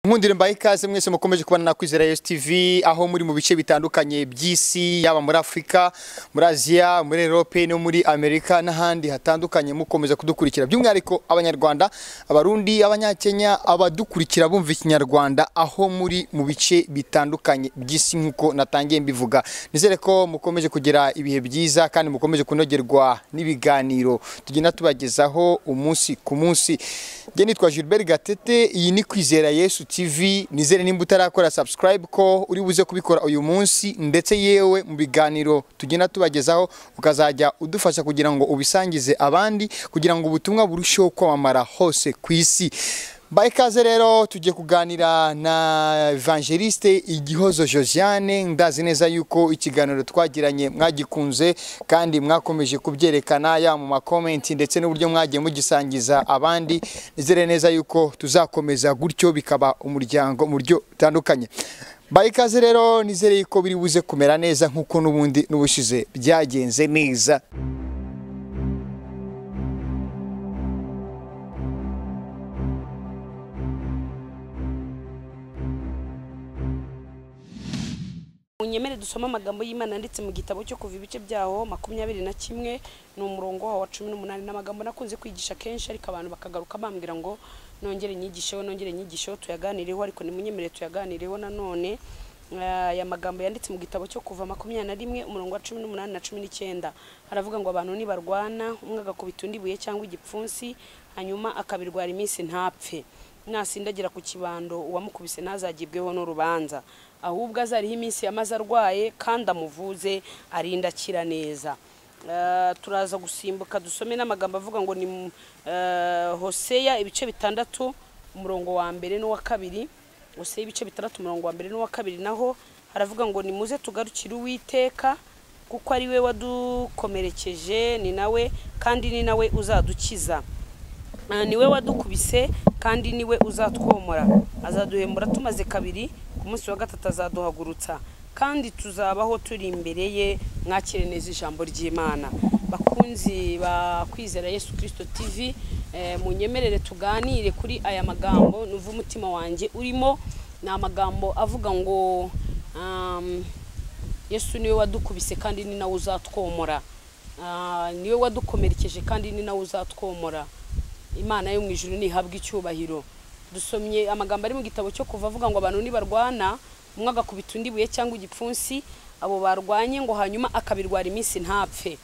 Nkundire mbaye ikaze mwese mukomeje kubana na Kwizera Yes TV aho muri mu bice bitandukanye by'isi yaba muri Afurika, muri Aziya, muri Europe no muri Amerika n'ahandi hatandukanye mukomeza kudukurikira by'umwihariko abanyarwanda, abarundi, abanyakenya, abadukurikira bumva ikinyarwanda aho muri mu bice bitandukanye by'isi nk'uko natangiye mbivuga. Nizere ko mukomeje kugira ibihe byiza kandi mukomeje kunogerwa n'ibiganiro tugenda tubagezaho umunsi ku munsi. Njye nitwa Gilbert Gatete, iyi ni Kwizera Yesu TV nizere nimba utarakora subscribe ko uri buze kubikora uyu munsi ndetse yewe mu biganiro tugenda tubagezaho ukazajya udufasha kugira ngo ubisangize abandi kugira ngo ubutumwa burusheho kwamamara hose ku isi mbaye ikaze rero tugiye kuganira na evangeliste igihozo josiane ndazi neza yuko ikiganiro twagiranye mwagikunze kandi mwakomeje kubyerekana yaba mu makomenti ndetse n'uburyo mwagiye mugisangiza abandi nizere neza yuko tuzakomeza gutyo bikaba umuryango mu buryo butandukanye mbaye ikaze rero nizere yuko biri buze kumera neza nk'uko n'ubundi n'ubushize byagenze neza munyemere dusome amagambo y'imana yanditse mu gitabo cyo kuva ibice byawo makumyabiri na kimwe ni umurongo wa cumi n'umunani ni amagambo nakunze kwigisha kenshi ariko abantu bakagaruka bambwira ngo nongere nyigisheho nongere nyigisheho tuyaganireho ariko nimunyemere tuyaganireho nanone aya magambo yanditse mu gitabo cyo kuva makumyabiri na rimwe umurongo wa cumi n'umunani na cumi n'icyenda haravuga ngo abantu nibarwana umwe agakubita undi ibuye cyangwa igipfunsi hanyuma akabirwara iminsi ntapfe nasindagira ku kibando uwamukubise ntazagibweho n'urubanza ahubwo azariho iminsi yamaze arwaye kandi amuvuze arinda akira neza turaza gusimbuka dusome n'amagambo avuga ngo ni hoseya ibice bitandatu umurongo wa mbere n'uwa kabiri hoseya ibice bitandatu umurongo wa mbere n'uwa kabiri naho haravuga ngo ni muze tugarukire uwiteka kuko ari we wadukomerekeje ni nawe kandi ni nawe uzadukiza niwe wadukubise kandi niwe uzatwomora azaduhemura tumaze kabiri ku munsi wa gatatu azaduhagurutsa kandi tuzabaho turi imbere ye mwakire neza ijambo ry'imana bakunzi ba kwizera yesu kirisito tivi munyemerere tuganire kuri aya magambo n'uva umutima wanjye urimo ni amagambo avuga ngo yesu niwe wadukubise kandi ni nawe uzatwomora niwe wadukomerekeje kandi ni nawe uzatwomora imana yo mu ijuru ntihabwa icyubahiro dusomye amagambo ari mu gitabo cyo kuva avuga ngo abantu nibarwana umwe agakubita undi buye cyangwa igipfunsi abo barwanye ngo hanyuma akabirwara iminsi ntapfe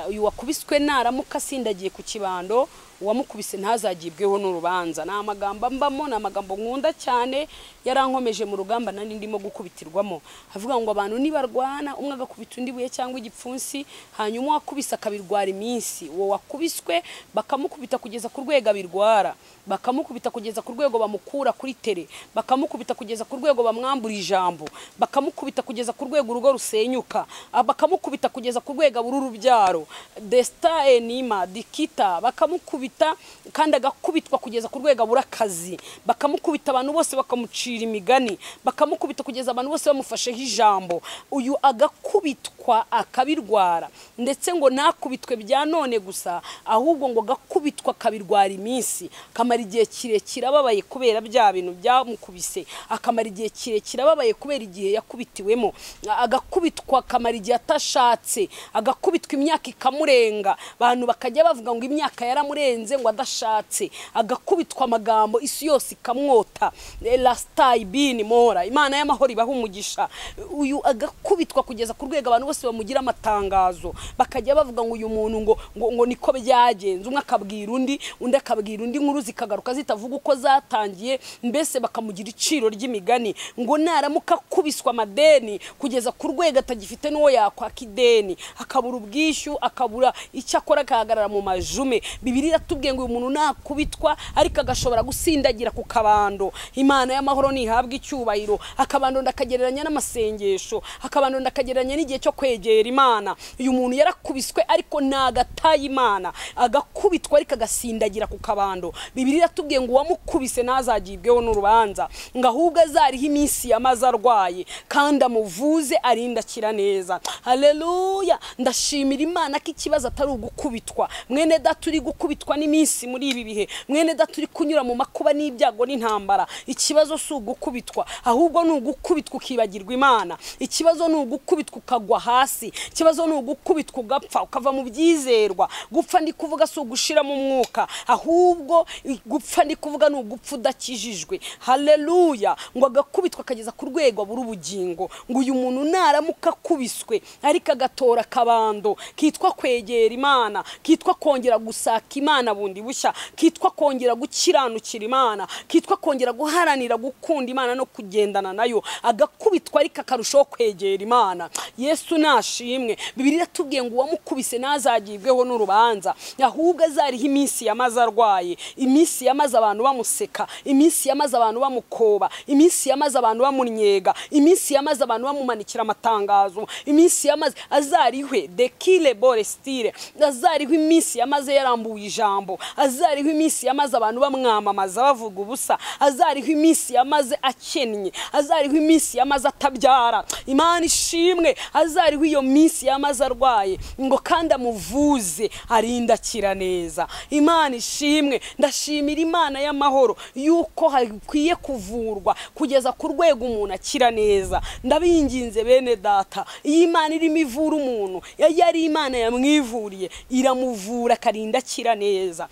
uyu wakubiswe naramuka asindagiye ku kibando uwamukubise ntazagibweho n'urubanza ni amagambo mbamo ni amagambo nkunda cyane yarankomeje mu rugamba nari ndimo gukubitirwamo havuga ngo abantu nibarwana umwe agakubita undi buye cyangwa igipfunsi hanyuma uwakubise akabirwara iminsi uwo wakubiswe bakamukubita kugeza ku rwego abirwara bakamukubita kugeza ku rwego bamukura kuri tere bakamukubita kugeza ku rwego bamwambura ijambo bakamukubita kugeza ku rwego urugo rusenyuka bakamukubita kugeza ku rwego abura urubyaro desita enima dikita bakamukubita kandi agakubitwa kugeza ku rwego abura akazi bakamukubita abantu bose bakamucira imigani bakamukubita kugeza abantu bose bamufasheho ijambo uyu agakubitwa akabirwara ndetse ngo nakubitwe bya none gusa ahubwo ngo agakubitwa akabirwara iminsi akamara igihe kirekire ababaye kubera bya bintu byamukubise akamara igihe kirekire ababaye kubera igihe yakubitiwemo agakubitwa akamara igihe atashatse agakubitwa imyaka ikamurenga abantu bakajya bavuga ngo imyaka yaramurenze ngo adashatse agakubitwa amagambo isi yose ikamwota rasitayibini mora imana y'amahoro ibaha umugisha uyu agakubitwa kugeza ku rwego abantu bose bamugira amatangazo bakajya bavuga ngo uyu muntu ngo ngo niko byagenze umwe akabwira undi undi akabwira undi nkuru zikagaruka zitavuga uko zatangiye mbese bakamugira iciro ry'imigani ngo naramuka akubiswa amadeni kugeza ku rwego atagifite n'uwo yakwaka ideni akabura ubwishyu akabura icyo akora agahagarara mu majume bibiri iratubwiye ngo uyu muntu nakubitwa ariko agashobora gusindagira ku kabando imana y'amahoro ntihabwa icyubahiro akabando ndakagereranya n'amasengesho akabando ndakagereranya n'igihe cyo kwegera imana uyu muntu yarakubiswe ariko ntagataye imana agakubitwa ariko agasindagira ku kabando bibiri iratubwiye ngo uwamukubise ntazagibweho n'urubanza ngo ahubwo azariho iminsi yamaze arwaye kandi amuvuze arindakira neza hareruya ndashimira imana imana ko ikibazo atari ugukubitwa mwene da turi gukubitwa n'iminsi muri ibi bihe mwene da turi kunyura mu makuba n'ibyago n'intambara ikibazo si ugukubitwa ahubwo ni ugukubitwa ukibagirwa imana ikibazo ni ugukubitwa ukagwa hasi ikibazo ni ugukubitwa ugapfa ukava mu byizerwa gupfa ndi kuvuga si ugushiramo umwuka ahubwo gupfa ndi kuvuga ni ugupfa udakijijwe haleluya ngo agakubitwa akageza ku rwego abura ubugingo ngo uyu muntu naramuka akubiswe ariko agatora akabando kitwa kwegera imana kitwa kongera gusaka imana bundi bushya kitwa kongera gukiranukira imana kitwa kongera guharanira gukunda imana no kugendana nayo agakubitwa ariko akarushaho kwegera imana yesu nashimwe bibiri iratubwiye ngo uwamukubise ntazagibweho n'urubanza ahubwo azariho iminsi yamaze arwaye iminsi yamaze abantu bamuseka iminsi yamaze abantu bamukoba iminsi yamaze abantu bamunyega iminsi yamaze abantu bamumanikira amatangazo iminsi yamaze azarihwe dekile borestire azarihwe iminsi yamaze yarambuye ijambo azarihwe iminsi yamaze abantu bamwamamaza bavuga ubusa azarihwe iminsi yamaze akennye azarihwe iminsi yamaze atabyara imana ishimwe azarihwe iyo minsi yamaze arwaye ngo kandi amuvuze arindakira neza imana ishimwe ndashimira imana y'amahoro yuko hakwiye kuvurwa kugeza ku rwego umuntu akira neza ndabinginze bene data iyi imana irimo ivura umuntu yari ari imana yamwivuriye iramuvura akarinda akira neza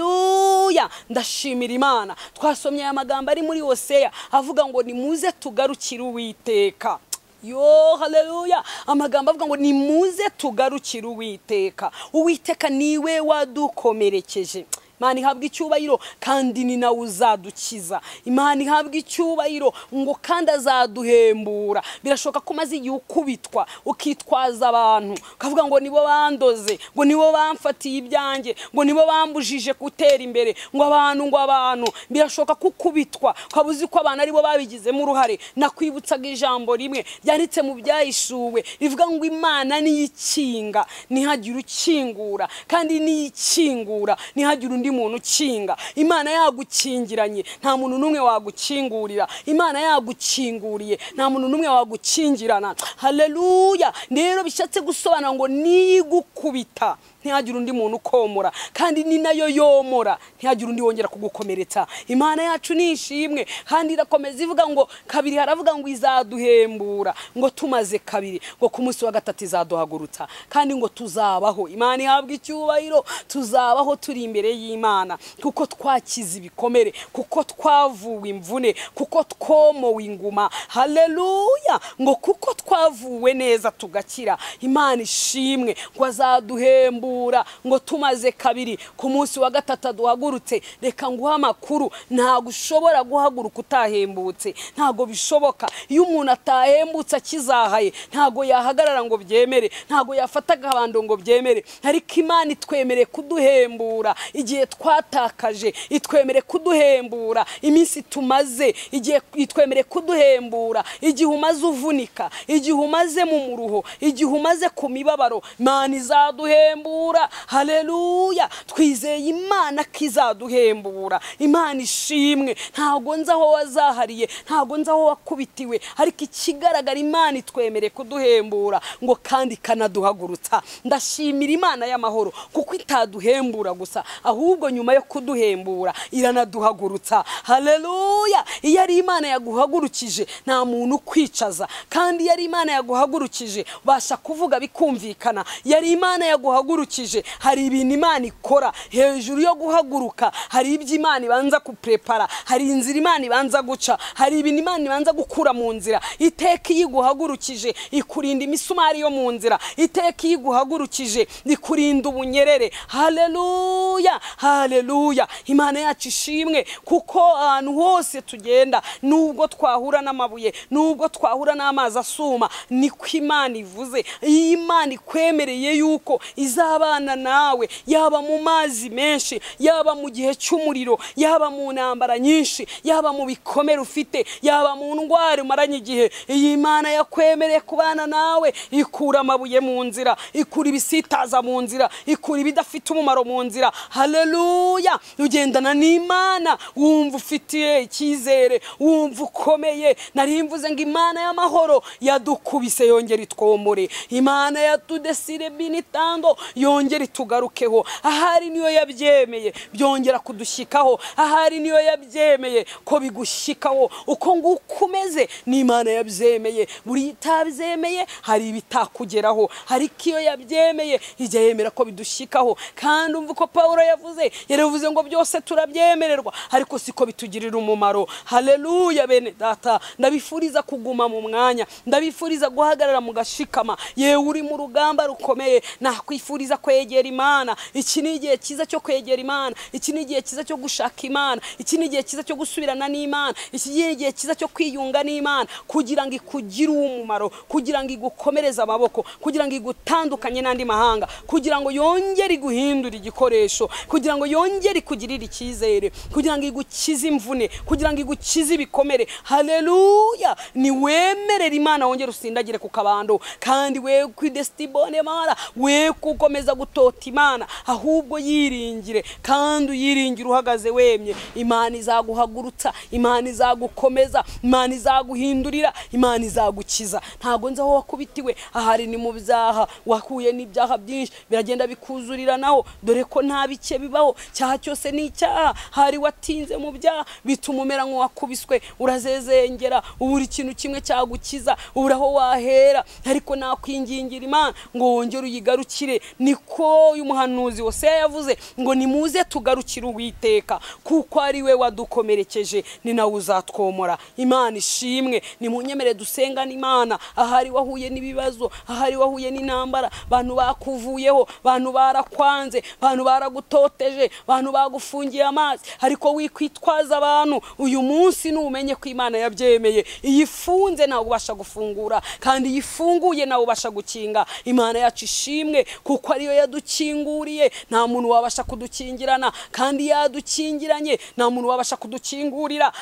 haleluya ndashimira imana twasomye aya magambo ari muri hoseya avuga ngo nimuze tugarukire uwiteka yo haleluya amagambo avuga ngo nimuze tugarukire uwiteka uwiteka niwe wadukomerekeje imana ihabwa icyubahiro kandi ni nawe uzadukiza imana ihabwa icyubahiro ngo kandi azaduhembura birashoboka ko umaze igihe ukubitwa ukitwaza abantu ukavuga ngo nibo bandoze ngo nibo bamfatiye ibyanjye ngo nibo bambujije gutera imbere ngo abantu ngo abantu birashoboka ko ukubitwa ukaba uzi ko abantu aribo babigizemo uruhare nakwibutsaga ijambo rimwe ryanditse mu byahishuwe rivuga ngo imana niyo ikinga ntihagire ukingura kandi niyo ikingura ntihagire undi undi muntu ukinga imana yagukingiranye nta muntu n'umwe wagukingurira imana yagukinguriye nta muntu n'umwe wagukingirana haleluya rero bishatse gusobanura ngo niyigukubita ntihagire undi muntu ukomora kandi ni nayo yomora ntihagire undi wongera kugukomeretsa imana yacu ni ishimwe kandi irakomeza ivuga ngo kabiri haravuga ngo izaduhembura ngo tumaze kabiri ngo ku munsi wa gatatu izaduhagurutsa kandi ngo tuzabaho imana ihabwa icyubahiro tuzabaho turi imbere y'imana kuko twakize ibikomere kuko twavuwe imvune kuko twomowe inguma haleluya ngo kuko twavuwe neza tugakira imana ishimwe ngo azaduhembura ngo tumaze kabiri ku munsi wa gatatu duhagurutse reka nguhe amakuru ntabwo ushobora guhaguruka utahembutse ntabwo bishoboka iyo umuntu atahembutse akizahaye ntabwo yahagarara ngo byemere ntabwo yafata agabando ngo byemere ariko imana itwemereye kuduhembura igihe twatakaje itwemereye kuduhembura iminsi tumaze igihe itwemereye kuduhembura igihe umaze uvunika igihe umaze mu muruho igihe umaze ku mibabaro mani izaduhembura haleluya twizeye imana ko izaduhembura imana ishimwe ntabwo nzi aho wazahariye ntabwo nzi aho wakubitiwe ariko ikigaragara imana itwemere kuduhembura ngo kandi ikanaduhagurutsa ndashimira imana y'amahoro kuko itaduhembura gusa ahubwo nyuma yo kuduhembura iranaduhagurutsa haleluya iyo ari imana yaguhagurukije nta muntu ukwicaza kandi iyo ari imana yaguhagurukije ubasha kuvuga bikumvikana iyo ari imana yaguhagurukije hari ibintu imana ikora hejuru yo guhaguruka hari ibyo imana ibanza gupurepara hari inzira imana ibanza guca hari ibintu imana ibanza gukura mu nzira iteka iyo iguhagurukije ikurinda imisumari yo mu nzira iteka iyo iguhagurukije ikurinda ubunyerere haleluya haleluya imana yacu ishimwe kuko ahantu hose tugenda nubwo twahura n'amabuye nubwo twahura n'amazi asuma niko imana ivuze iyi imana ikwemereye yuko izaba abana nawe yaba mu mazi menshi yaba mu gihe cy'umuriro yaba mu ntambara nyinshi yaba mu bikomere ufite yaba mu ndwara umaranye igihe iyi mana yakwemereye kubana nawe ikura amabuye mu nzira ikura ibisitaza mu nzira ikura ibidafite umumaro mu nzira haleluya ugendana n'imana wumva ufitiye icyizere wumva ukomeye nari mvuze ngo imana y'amahoro yadukubise yongera itwomore imana yatudesire binitando yongera itugarukeho ahari niyo yabyemeye byongera kudushyikaho ahari niyo yabyemeye ko bigushyikaho uko nguko umeze n'imana yabyemeye buri itabyemeye hari ibitakugeraho ariko iyo yabyemeye ijya yemera ko bidushyikaho kandi umva uko paul yavuze yaravuze ngo byose turabyemererwa ariko siko bitugirira umumaro haleluya bene data ndabifuriza kuguma mu mwanya ndabifuriza guhagarara mu gashikama yewe uri mu rugamba rukomeye nakwifuriza kwegera imana iki ni igihe cyiza cyo kwegera imana iki ni igihe cyiza cyo gushaka imana iki ni igihe cyiza cyo gusubirana n'imana iki ni igihe cyiza cyo kwiyunga n'imana kugira ngo ikugire umumaro kugira ngo igukomereze amaboko kugira ngo igutandukanye n'andi mahanga kugira ngo yongere iguhindure igikoresho kugira ngo yongere ikugirire icyizere kugira ngo igukize imvune kugira ngo igukize ibikomere haleluya ni wemerera imana wongere usindagire ku kabando kandi we ku desitibone mara we gukomeza gutota imana ahubwo yiringire kandi uyiringire uhagaze wemye imana izaguhagurutsa imana izagukomeza imana izaguhindurira imana izagukiza ntabwo nzi aho wakubitiwe ahari ni mu byaha wakuye n'ibyaha byinshi biragenda bikuzurira naho dore ko nta bike bibaho cyaha cyose ni icyaha hari watinze mu byaha bituma umera nk'uwakubiswe urazezengera ubura ikintu kimwe cyagukiza ubura aho wahera ariko nakwingingira imana ngo wongere uyigarukire niko uyu muhanuzi wose yavuze ngo nimuze tugarukire uwiteka kuko ari we wadukomerekeje ni nawe uzatwomora imana ishimwe nimunyemere dusengane imana ahari wahuye n'ibibazo ahari wahuye n'intambara abantu bakuvuyeho abantu barakwanze abantu baragutoteje abantu bagufungiye amazi ariko wikwitwaza abantu uyu munsi numenye ko imana yabyemeye iyo ifunze nawe ubasha gufungura kandi iyo ifunguye nawe ubasha gukinga imana yacu ishimwe kuko ariyo yadukinguriye nta muntu wabasha kudukingirana kandi yadukingiranye nta muntu wabasha kudukingurira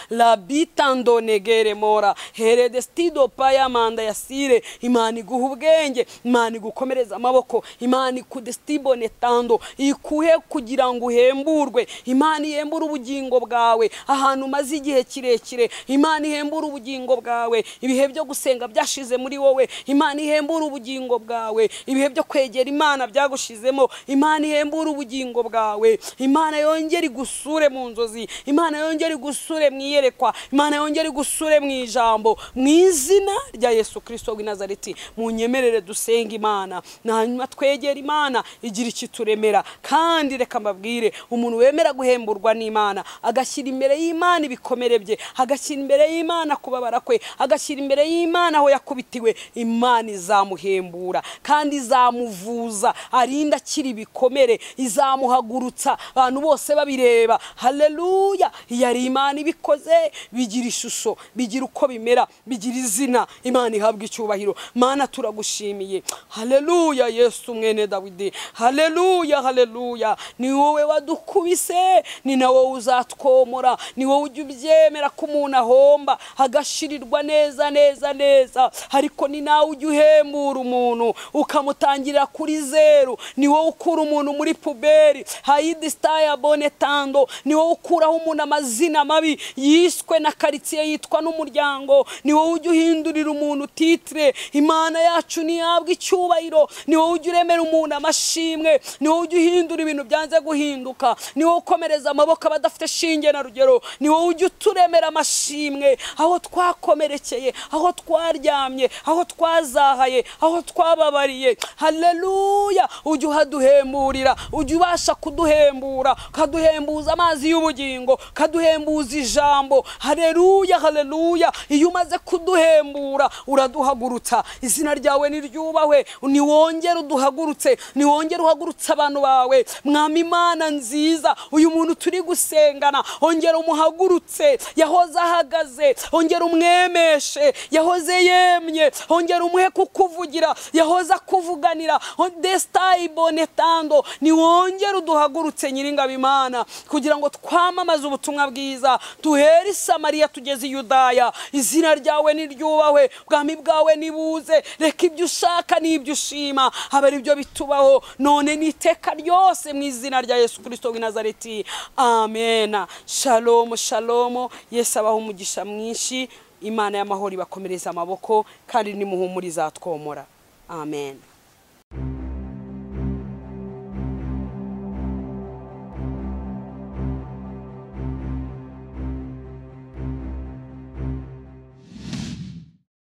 rabitandonegere mora heredestido paya manda yasire imana iguha ubwenge imana igukomereza amaboko imana ikudestibone tando ikuhe kugira ngo uhemburwe imana ihembura ubugingo bwawe ahantu umaze igihe kirekire imana ihembura ubugingo bwawe ibihe byo gusenga byashize muri wowe imana ihembura ubugingo bwawe ibihe byo kwegera imana byagushizemo imana ihembura ubugingo bwawe imana yongere igusure mu nzozi imana yongere igusure mu iyerekwa imana yongere igusure mu ijambo mu izina rya yesu kirisito w'i nazareti mu nyemerere dusenga imana hanyuma twegera imana igira iki turemera kandi reka mbabwire umuntu wemera guhemburwa n'imana agashyira imbere y'imana ibikomere bye agashyira imbere y'imana kubabara kwe agashyira imbere y'imana aho yakubitiwe imana izamuhembura kandi izamuvuza arinda akiri ibikomere izamuhagurutsa abantu bose babireba haleluya iyo ari imana ibikoze bigira ishusho bigira uko bimera bigira izina imana ihabwa icyubahiro mana turagushimiye haleluya yesu mwene dawidi haleluya haleluya ni wowe wadukubise ni nawe uzatwomora ni wowe ujya ubyemera ko umuntu ahomba agashirirwa neza neza neza ariko ni nawe ujya uhembura umuntu ukamutangirira kuri zeru ni wowe ukura umuntu muri puberi hayidi sitaya bonetando ni wowe ukuraho umuntu amazina mabi yiswe na karitsiye yitwa n'umuryango ni wowe ujya uhindurira umuntu titire imana yacu ntihabwa icyubahiro ni wowe ujya uremera umuntu amashimwe ni wowe ujya uhindura ibintu byanze guhinduka ni wowe ukomereza amaboko abadafite shinge na rugero ni wowe ujya uturemera amashimwe aho twakomerekeye aho twaryamye aho twazahaye aho twababariye haleluya ujya uhaduhemburira ujya ubasha kuduhembura ukaduhembuza amazi y'ubugingo ukaduhembuza ijambo haleluya haleluya iyo umaze kuduhembura uraduhagurutsa izina ryawe niryubahwe niwongere uduhagurutse niwongere uhagurutse abantu bawe mwami imana nziza uyu muntu turi gusengana ongera umuhagurutse yahoze ahagaze ongera umwemeshe yahoze yemye ongera umuhe kukuvugira yahoze akuvuganira desita shayi bonetando niwongere uduhagurutse nyiringabo imana kugira ngo twamamaze ubutumwa bwiza duhere i samariya tugeze i yudaya izina ryawe niryubahwe bwami bwawe nibuze reka ibyo ushaka n'ibyo ushima habe ari byo bitubaho none n'iteka ryose mu izina rya yesu kirisito w'i nazareti amena shalomu shalomu yesu abaho umugisha mwinshi imana y'amahoro ibakomereza amaboko kandi nimuhumuriza twomora amen